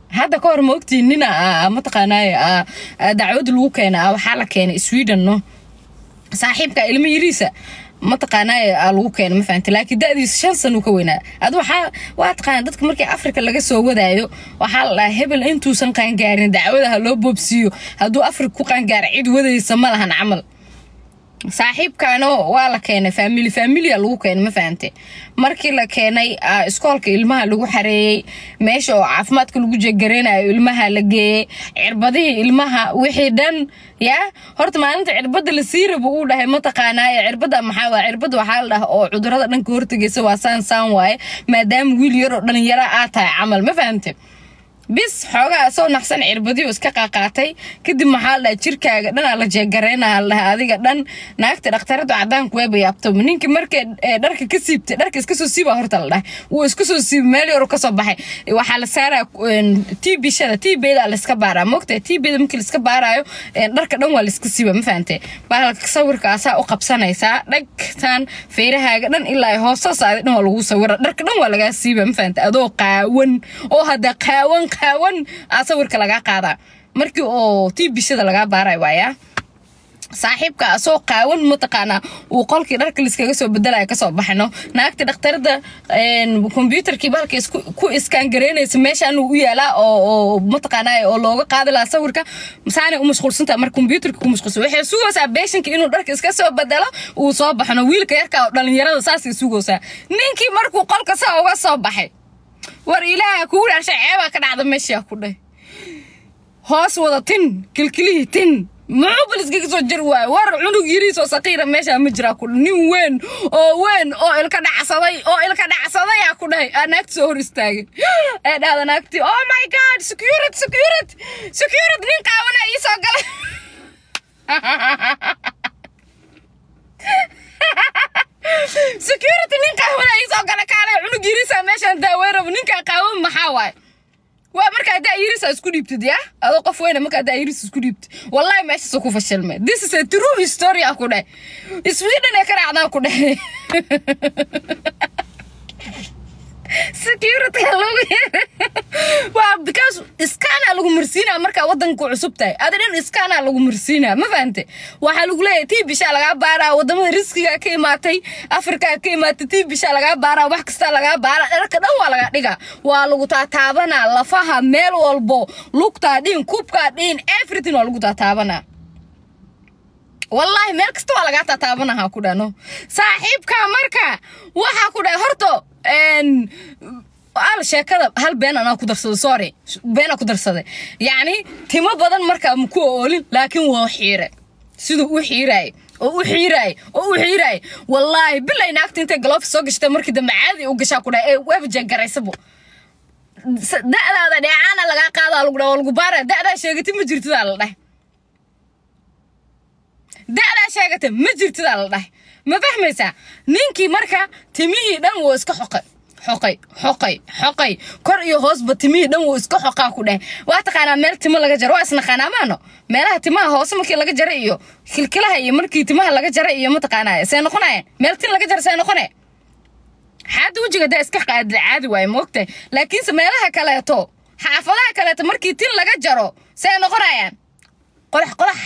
hadda ka hor ma ogtiin nina mataqaanaaye dacwad lagu keena waxaa la keenay sweden no saaxiibka ilmo yariisa mataqaanaaye lagu keena ma fahamta laakiin da'diisa shan sano ka weynaa adu waxaa waa taqaana dadka markii afrika laga soo wadaayo waxaa la dhahaa hebel intuusan qaangaarin dacwadaha loo boobsiiyo hadduu afrika ku qaangaara cid wadaysa ma lahan camal saaxiibkaano waa la keenay faamili faamilia lagu keenay ma fahamte markii la keenay iskoolka ilmaha lagu xareeyey meesha oo caafimaadka lagu jegareynayo ilmaha la geeyey cirbadihii ilmaha wixii dhan yaa horta maalinta cirbada la sii rabo uu dhahay mataqaanaaye cirbada maxaa waa cirbada waxaa la dhaha oo cudurada dhanka hortagaysa waa saan saan waaye maadaama wiil yar oo dhalinyaro aad tahay camal ma fahamte bis xoogaa soo naqsan cirbadiyo iska qaaqaatay kadib maxaa la dhaha jirkaaga dhanaa la jeegareynaa la dhaha adiga dhan naagta dhakhtarada cadaanku weeba yaabto ninki markay dharka ka siibtay dharka iska soo siiba horta la dhahay wuu iska soo siibay meel yaro kasoo baxay waxaa la saaraa tbshada tbda laiska baaraa moogta tbda markii laiska baaraayo dharka dhan waa laiska siiba ma fahante bahalka sawirka asaa u qabsanaysaa dhagtan feerahaaga dhan ilaa hoosasaadi dhan waa lagu sawira dharka dhan waa lagaa siiba ma fahante adoo qaawan oo hadda qaawan qaawan aa sawirka lagaa qaadaa markii oo tii bishada lagaa baaray waayaa saaxiibka asoo qaawan mataqaanaa uu qolkii dharka liskaga soo bedelaya kasoo baxno naagta dhakhtarada kombyuutarkii balka ku iskaan garaynaysa meeshaan u yaalaa oo mataqaanaa oo looga qaadi lahaa sawirka saanay u mashquulsanta marka kombyuutarka ku mashquulsan waxay sugaysaa beeshanka inuu dharka iska soo bedelo uu soo baxno wiilka yarka oo dhalinyarada saasay sugaysaa ninkii markuu qolka saa uga soo baxay war ilaaha kugu dhaashay ceebaa ka dhacda meeshaa ku dheh hoos wada tin kilkilihii tin muxuu bal iskaga soo jar waayo war cunug yiriisoo saqiira meeshaa ma jiraa ku nin weyn oo weyn oo ilka dhacsaday oo ilka dhacsaday aa ku dhahay aa naagti soo hor istaagin ee dhahda naagti oh my god security security security nin qaawana ii soo galay security nin qaawana ii soo gala kaalay cunug yiriisa meeshaan daaweyrabo ninkaa qaawan maxaa waaye waa markaa daa irisa isku dhiibtid ya adoo qof weyna markaa daa iris isku dhiibtid wallahi meeshaasoo ku fashilmay this is a true story ah ku dheh sweden ee ka dhacdaa ku dheh security lagu waa because iskaanaa lagu marsiinaa markaa wadanku cusub tahay ada dhan iskaanaa lagu marsiinaa ma fahante waxaa lagu leeyahay tii bishaa lagaa baaraa wadamada riskigaa ka imaatay afrikaa ka imaatay tii bishaa lagaa baaraa wax kastaa lagaa baaraa dharka dhan waa lagaa dhigaa waa lagu taataabanaa lafaha meel walbo lugtaa dhiin kubkaa dhiin everything waa lagu taataabanaa wallaahi meel kasta waa lagaa taataabanahaa ku dhano saaxiibkaa marka waxaa ku dhahay horto al sheekada hal been anaa ku darsaday sorry beenaa ku darsaday yacni timo badan markaa maku oolin laakiin waa xiire siduu u xiiraay oo u xiiraay oo u xiiraay wallaahi bilay naagta intay galoof soo gashtay markii dambe caadi u gashaa ku dhahay ee waaba jeegaraysabo da'daada dheecaana lagaa qaadaa lagu dhaha waa lagu baara da'daa sheegatay ma jirtidaa la dhahay da'daa sheegatay ma jirtidaa la dhahay ma fahmaysaa ninkii marka timihii dhan wuu iska xoqay xoqay xoqay xoqay kor iyo hoosba timihii dhan wuu iska xoqaa ku dheh waa taqaanaa meel timo laga jaro waa isnaqaanaa maano meelaha timaha hoose markii laga jara iyo kilkilaha iyo markii timaha laga jara iyo mataqaanaa see noqonaya meel tin laga jara see noqone xaada wejiga daa iska qaadi caadi waaye moogtahay laakiinse meelaha kaleeto xaafadaha kaleeto markii tin laga jaro see noqonayaan qodax qodax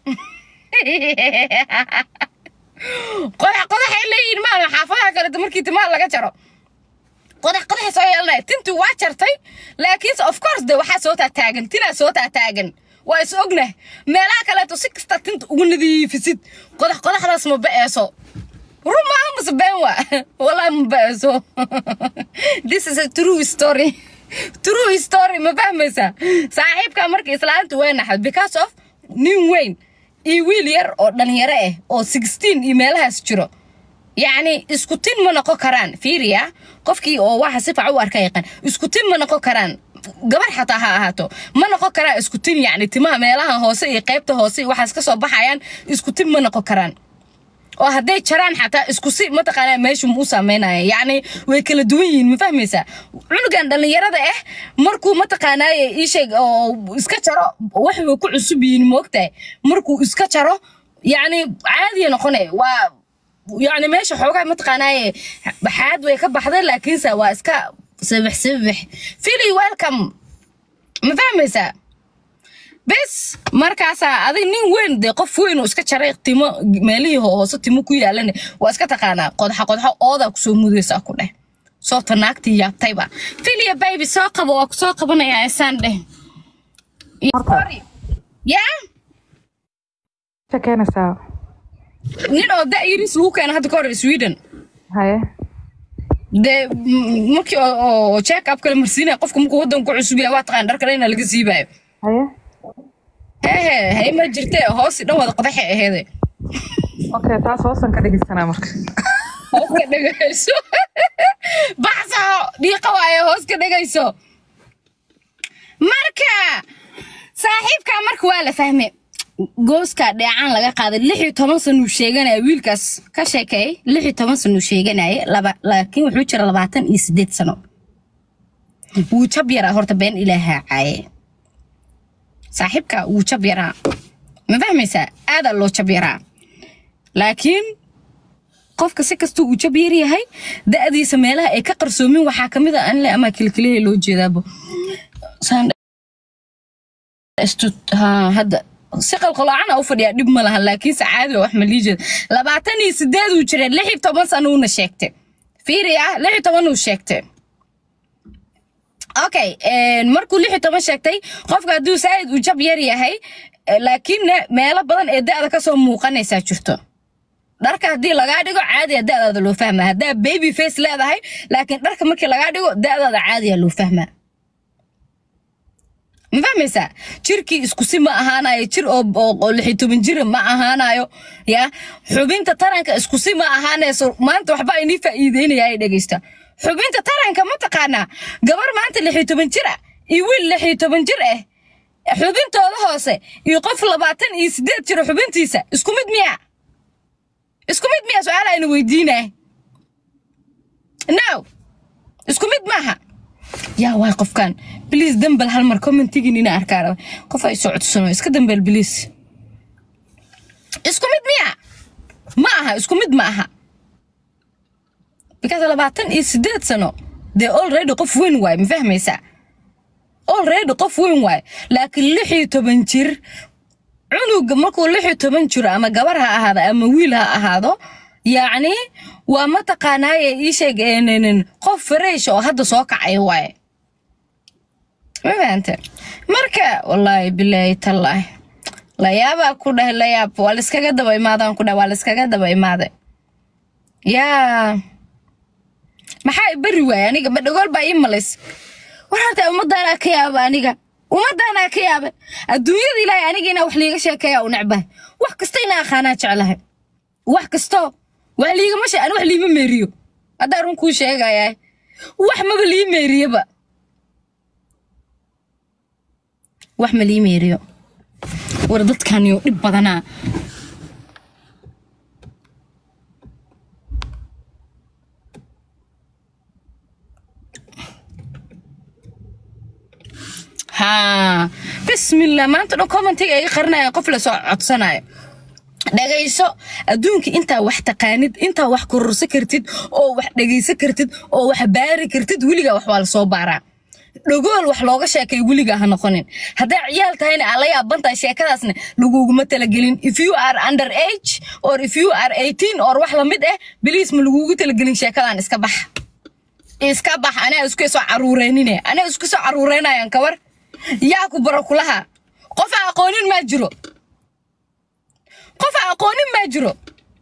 qodax qodaxay leeyihin maama xaafadaha kaleeto markii timaha laga jaro qodax qodaxay soo yeelanaya tintii waa jartay laakiinse of course de waxaa soo taataagan tinaa soo taataagan waa is ognah meelaha kaleeto si kasta tinta ugu nadiifisid qodax qodaxdaas ma ba'eeso run maaha mase been waa wallahi ma ba'eeso this is a true story true story ma fahmaysaa saaxiibka marka islaanta way naxad because of nin weyn iyo wiil yar oo dhalinyaro ah oo sixteen iyo meelahaas jiro yacni isku tin ma noqon karaan fiiriya qofkii oo waxa si fac u arka yaqaan isku tin ma noqon karaan gabar xataa ha ahaato ma noqon karaan isku tin yacni timaha meelaha hoose iyo qaybta hoose iyo waxaas ka soo baxayaan isku tin ma noqon karaan oo hadday jaraan xataa isku si mataqaanaa meeshu ma u saameynaya yacni way kala duwan yihiin ma fahmaysaa cunugan dhallinyarada ah markuu mataqaanaaye ii sheeg oo iska jaro wax way ku cusub yihiin moogtahay markuu iska jaro yacni caadiya noqone waa yacni meesha xoogaa mataqaanaaye baxaad way ka baxday laakiinse waa iska sabax sabax fili welcome ma fahmaysaa bes markaasaa adig nin weyn dee qof weyn oo iska jaray timo meelihii hoose timo ku yaalane waa iska taqaanaa qodxa qodxa oodaa kusoo mudaysaa ku dheh soobta naagtii yaabtayba filia baybi soo qabo waa kusoo qabanayaa isaan dheh yaa keenaysaa nin oo da-yaris lagu keena hadda ka hor sweden haye dee m- markii oo- oo check up kala marsiinaya qofka markuu waddanku cusub yahay waa taqaan dharkale inaa laga siibayo haye hehe hay ma jirtee hoosi dhan wada qodaxay aheede okay taas hoosan ka dhegeysanaa marka hoos ka dhegayso baxso dhiiqa waaye hoos ka dhegayso marka saaxiibkaa marka waa la fahme gooska dheecaan laga qaaday lix iyo toban sanuu sheeganaya wiilkaas ka sheekeey lix iyo toban sanuu sheeganaya laba laakiin wuxuu jira labaatan iyo sideed sano wuu jab yaraa horta been ilaahaa caaye saaxiibka wuu jab yaraa ma fahmaysaa aadaa loo jab yaraa laakiin qofka si kasta uu jab yar yahay da'diisa meelaha ay ka qarsoomin waxaa ka mid a anle ama kilkiliha loo jeedaabo Saan- istu- haa, hadda si qalqaloocana u fadhiyaa dhib ma laha laakiinse caadi waa wax ma lii jeeda labaatan iyo sideed uu jira lix iyo toban sano uuna sheegtay fiiri ah lix iyo toban uu sheegtay okay markuu lix iyo toban sheegtay qofka hadduu saa'id uu jab yar yahay eh, laakiinna meelo badan ee da'da kasoo muuqanaysaa jirto dharka haddii lagaa dhigo caadiya da'daada loo fahmaa haddaa baby face leedahay laakiin dharka markii lagaa dhigo da'daada caadiya loo fahmaa ma fahmaysaa jirkii isku si ma ahaanayo jir oo oo- oo lix iyo toban jira ma ahaanayo ya xubinta taranka isku si ma ahaanayso maanta waxba inii faa'iideynaya ay dhegeysta xubinta taranka ma taqaanaa gabar maanta lix iyo toban jir ah iyo wiil lix iyo toban jir ah xubintooda hoose iyo qof labaatan iyo sideed jiro xubintiisa isku mid miya isku mid miya su-aal aynu weydiinay no isku mid maaha yaa waay qofkan bliis dambal hal mar commentigin ina arkaa raba qof ay soo codsano iska dambal bliis isku mid miya ma aha isku mid ma aha because labaatan iyo sideed sano dee already qof weyn waay ma fahmaysaa already qof weyn waay laakiin lix iyo toban jir cunuga markuu lix iyo toban jiro ama gabar ha ahaado ama wiil ha ahaado yacni waa mataqaanaaye ii sheeg een, qof fresh oo hadda soo kacay waaye ma fahante marka wallaahi bilaahi tallaahi layaabaa ku dhahay layaab waa laiskaga daba imaadaan ku dhahay waa laiskaga daba imaaday yaa maxaa i bari waaya aniga ma dhagool baa ii malays war horta ummadaanaa ka yaaba aniga ummadaanaa ka yaaba adduunyada ilaahay aniga inaa wax liiga sheekeeya u necbahay wax kasta inaa aqaanaa jeclahay wax kasto wax liigama she ani wax liima meeriyo haddaa run kuu sheegayaa wax maba lii meeriyaba wax ma lii meeriyo war dadkaniyo dhib badanaa haa bismillah maanta dhan commentiga iga qarinaya qof lasoo codsanayo dhagayso adduunka intaa wax taqaanid intaa wax kororsa kartid oo wax dhagaysa kartid oo wax baari kartid weligaa wax waa lasoo baaraa dhagool wax looga sheekay weligaa ha noqonin hadday ciyaal tahayna aan la yaabantahay sheekadaasna laguguma talagelin if you are under age or if you are 18 or wax lamid ah biliis ma lagugu talagelin sheekadan iska bax iska bax anaa isku soo caruureynine anaa isku soo caruureynayan kabar yaa ku baro kulaha qof aan aqoonin maa jiro qof aan aqoonin maa jiro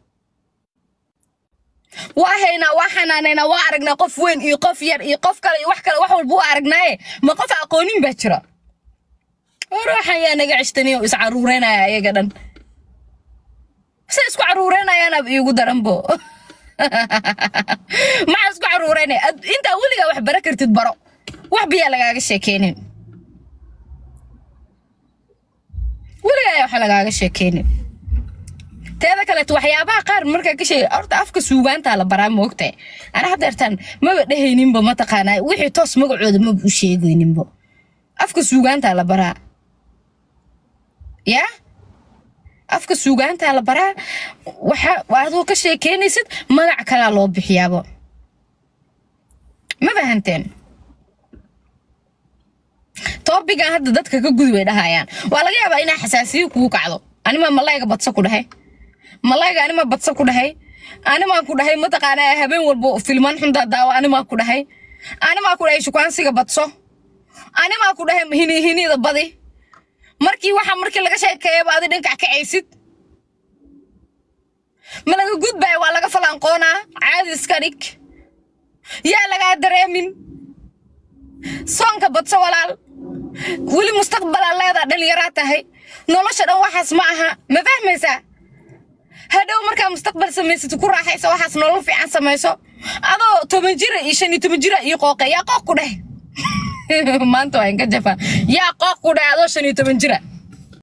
waa haynaa waa xanaanaynaa waa aragnaa qof weyn iyo qof yar iyo qof kale iyo wax kale wax walba waa aragnaaye ma qof aan aqoonin baa jira ruuxan yaa naga cishtaniyo is caruureynaya ayaga dhan se isku caruureynayaana iigu daranbo maxaa isku caruureynaya Ad- intaa weligaa wax bara kartid baro wax biyaa lagaaga sheekeynin weligaa wax lagaaga sheekeynin teeda kaleeto waxyaabaha qaar markaa ka sheegay horta afka suugaantaa la baraa moogtahay ana haddeertaan maba dhehayninba mataqaanaa wixii toos magacooda maba u sheegayninbo afka suugaantaa la baraa yaa afka suugaantaa la baraa waxa adoo ka sheekeynaysid magac kalaa loo bixiyaabo ma fahanteen toobigan hadda dadka ka gudi way dhahayaan waa laga yaabaa inaa xasaasiyo kugu kacdo animaa malayga badso ku dhahay malayga animaa badso ku dhahay animaa ku dhahay mataqaanaa habeen walbo filman xuntaa daawo animaa ku dhahay animaa ku dhahay shukaansiga badso animaa ku dhahay hini hinida badi markii waxa markii laga sheekeeyaba adi dhankac kacaysid ma laga gudbaayo waa laga falanqoonaa caadi iska dhig yaa lagaa dareemin soonka badso walaal weli mustaqbalaa leedaa dhallinyaraa tahay nolosha dhan waxaas ma aha ma fahmaysaa hadhow markaa mustaqbal samaysad ku raaxayso waxaas nolol fiican samayso adoo toban jira iyo shan iyo toban jira iyo qooqe yaa qooq ku dheh maanta waa inka jafaa yaa qooq ku dheh adoo shan iyo toban jira